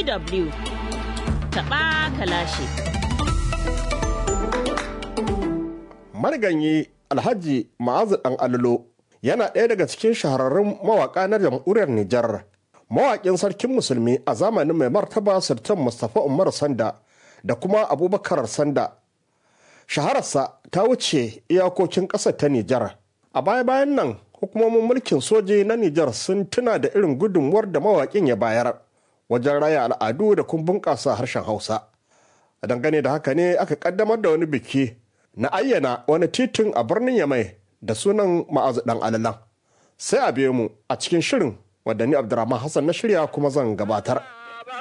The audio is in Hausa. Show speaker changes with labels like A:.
A: DW taɓa kalashi.
B: Mariganyi Alhaji Ma'azu ɗan Allo yana ɗaya daga cikin shahararrun mawaƙa na jamhuriyar Nijar. Mawaƙin sarkin musulmi a zamanin mai martaba Sultan Mustapha Umar Sanda da kuma Abubakar Sanda. Shahararsa ta wuce iyakokin ƙasar ta Nijar. A baya-bayan nan hukumomin mulkin soji na Nijar sun tuna da irin gudunmuwar da mawaƙin ya bayar wajen raya al'adu da kuma bunƙasa harshen Hausa. A dangane da haka ne aka ƙaddamar da wani biki na ayyana wani titin a birnin Yamai da sunan ma'azu ɗan alalan. Sai a biyo mu a cikin shirin wadda ni Abdurrahman Hassan na shirya kuma zan gabatar.